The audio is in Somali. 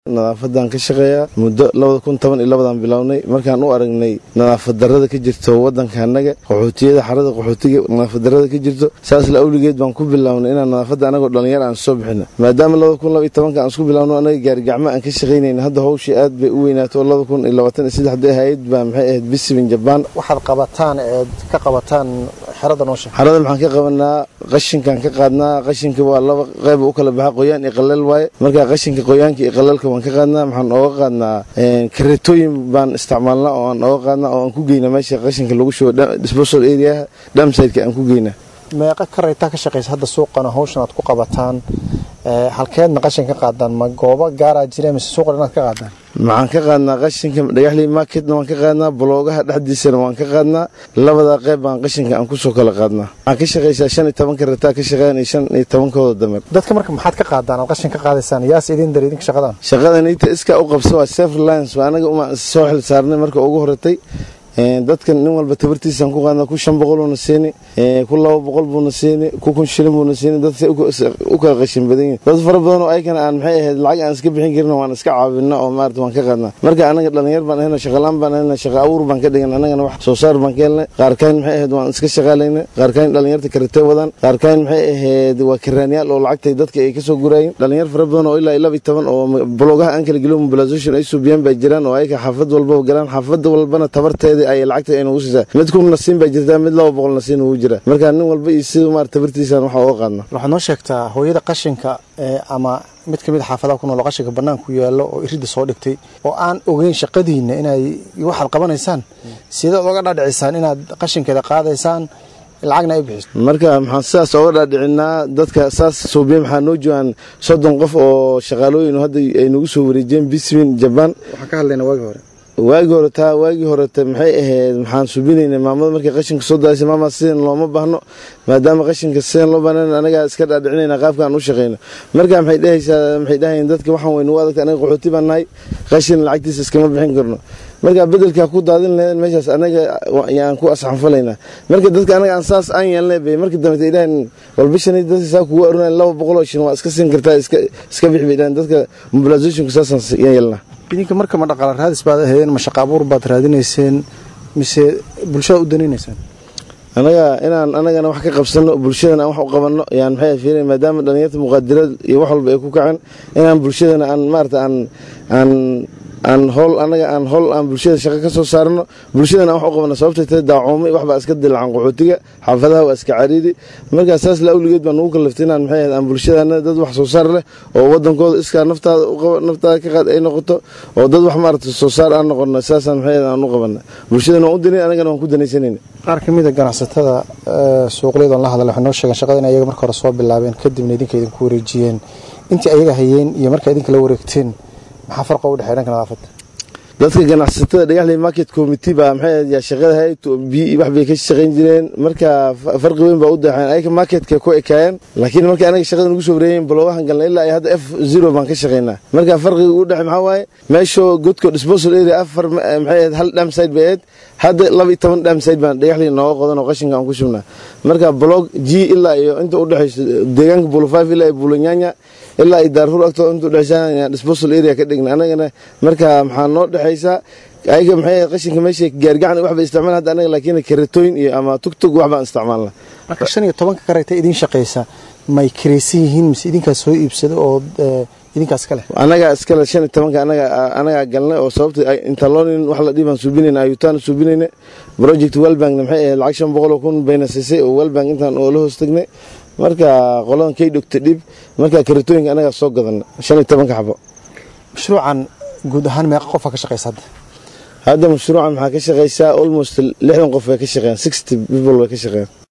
nadaafadan ka shaqeeyaa muddo labada kun toban iyo labadan bilownay markaan u aragnay nadaafad darada ka jirto wadanka anaga qaxootiyada xarada qaxootiga nadaafad darada ka jirto saas la awligeed baan ku bilownay inaan nadaafadda anagoo dhalinyar aan soo bixino maadaama labada kun laba iyo tobanka aan isku bilowno anaga gaarigacmo aan ka shaqaynayna hadda hawshii aad bay u weynaato oo labada kun iyo labaatan iyo saddexda ahayd baa maxay ahayd bisibin jabaan waxaad qabataan eed ka qabataan xerada noosha xarada maxaan ka qabanaa qashinkaan ka qaadnaa qashinka waa laba qayb u kala baxa qoyaan iyo qaleel waaye marka qashinka qoyaanka iyo qaleelka waan ka qaadnaa maxaan ooga qaadnaa kareetooyin baan isticmaalnaa oo aan ooga qaadnaa oo aan ku geynaa meesha qashinka lagu shubo disposal areaha dhamsideka aan ku geynaa meeqa karaytaa ka shaqaysa hadda suuqana hawshan aad ku qabataan halkeedna qashin ka qaadaan ma goobo gaaraa jira mise suuqan inaad ka qaadaan maxaan ka qaadnaa qashinka dhagaxley marketna waan ka qaadnaa boloogaha dhexdiisana waan ka qaadnaa labadaa qayb baan qashinka aan kusoo kala qaadnaa waxaan ka shaqaysaa shan iyo tobanka rataa ka shaqeyn iyo shan iyo tobankooda damer dadka marka maxaad ka qaadaan aad qashin ka qaadaysaan yaas idin dar idinka shaqadan shaqadan inta iska u qabsa waa self reliance waa anaga uma soo xil saarnay marka ugu horatay dadkan nin walba tabartiisaan ku qaadna ku shan boqoluuna siini ku laba boqol buuna siini ku kun shilin buuna siini dadka u kala qashin badan yihin dad fara badan oo aykan aan maxay ahayd lacag aan iska bixin karin waan iska caawina oo maarata waan ka qaadnaa marka anaga dhalinyar baan ahayna shaqalaan baan ahayna shaqa abuur baan ka dhigan anagana wax soo saar baan ka helnay qaarkaan maxay ahayd waan iska shaqaalayna qaarkaan dhalinyarta karatee wadaan qaarkaan maxay ahayd waa karaanyaal oo lacagtay dadka ay kasoo guraayin dhalinyar fara badan oo ilaa laba iyo toban oo blogaha aan kala gelo mobilization ay suubiyaan baa jiraan oo ayka xaafad walbaba galaan xaafad walbana tabarteeda ay lacagta ay nagu siisaa mid kun nasiin baa jirtaa mid laba boqol nasiin ugu jira marka nin walba iyo sida maarata tabartiisaan waxa uga qaadna waxaad noo sheegtaa hooyada qashinka ama mid kamid a xaafadaha ku nool qashinka banaanku yaallo oo iridda soo dhigtay oo aan ogeyn shaqadiinna inay waxaad qabanaysaan sidaad oga dhaadhicisaan inaad qashinkeeda qaadaysaan lacagna ay bixiso marka maxaan sidaas oga dhaadhicinaa dadka saas suubiya maxaa noo joogaan soddon qof oo shaqaalooyin hadda ay nagu soo wareejiyeen biswin jabaan waxaan ka hadlaynaa waagii hore waagii hore taa waagii horeta maxay ahayd maxaan subinaynay maamada markay qashinka soo daaysa maama sidan looma baahno maadaama qashinka sidan loo baahnan anagaa iska dhaadhicinayna qaabkaan u shaqeyno marka maxay dhahaysaa maxay dhahayeen dadka waxaan weynu u adagta anaga qaxooti baan nahay qashin lacagtiisa iskama bixin karno marka bedelkaa ku daadin lahayn meeshaas anaga yaan ku asxanfalaynaa marka dadka anaga aan saas aan yeelnay bay marka dambe ay dhahayn walbishanay dadka saa kugu arunayn laba boqoloo shin waa iska siin kartaa iska iska bixi bay dhahayn dadka mobilizationka saasaan yeelnaa idinka marka ma dhaqaala raadis baad ahaydeen ma shaqa abuur baad raadinayseen mise bulshada u danaynaysaan anaga inaan anagana wax ka qabsano bulshadana aan wax u qabanno yaan maxay fiirin maadaama dhalinyarta muqaadirad iyo wax walba ay ku kaceen inaan bulshadana aan maarata aan aan aan howl anaga aan howl aan bulshada shaqo ka soo saarno bulshadana aan wax u qabano sababtay tahay daacoomay waxbaa iska dilacan qaxootiga xaafadaha waa iska cariiri markaa saas la awligeed baan ugu kallaftay inaan maxay ahayd aan bulshadana dad wax soo saar leh oo wadankooda iskaa naftaada u qaba naftaada ka qaad ay noqoto oo dad wax maarata soo saar aan noqono saasaan maxay ahayd aan u qabana bulshadana waan u danay anagana waan ku danaysanayna qaar ka mid a ganacsatada suuqliyada on la hadla waxay noo sheegeen shaqada in ayaga marka hore soo bilaabeen kadibna idinka idinku wareejiyeen intii ayaga hayeen iyo markaa idinka la wareegteen maxaa farqa u dhexey dhanka nadaafadda dadka ganacsatada dhagaxley market committee baa maxay yaa shaqada hay wax bay ka shaqayn jireen marka farqi weyn baa u daxeen ayaga marketka ku ekaayeen laakiin markii anaga shaqada nagu soo wareeyeen baloogahan galnay ilaa ay hadda f zero baan ka shaqaynaa marka farqiga u dhexey maxaa waaye meeshoo godko disposal area afar maxay ahayd hal dhamside bay ahayd hadda laba iyo toban dhamside baan dhagaxley nooga qodan oo qashinka aan ku shubnaa marka blog g ilaa iyo inta u dhexayso deegaanka bulo five ilaa iyo bulonyanya ilaa iyo daarfur agtooda inta u dhexaysa disposal area ka dhigna anagana marka maxaa noo dhexaysaa ayaga maxay qashinka meesha gaargacan wax bay isticmaalaan hadda anaga laakiin karetooyin iyo ama tugtug wax baan isticmaalnaa marka shan iyo tobanka karayta idin shaqaysa may kiraysan yihiin mise idinkaas soo iibsada oo idinkaas ka leh anagaa iskale shan iyo tobanka anaga anagaa galnay oo sababta interlonin wax la dhiibaan suubinayna ayutaan suubinayna project wellbankna maxay ahayd lacag shan boqol oo kun bayna siisay oo wellbank intaan oo la hoos tagnay marka qoladan kay dhogta dhib marka karetooyinka anagaa soo gadana shan iyo tobanka xabo mashruucan guud ahaan meeqa qofa ka shaqaysa hadda hadda mashruucan maxaa ka shaqaysaa almost lixdan qof bay ka shaqeeyaan sixty people bay ka shaqeeyaan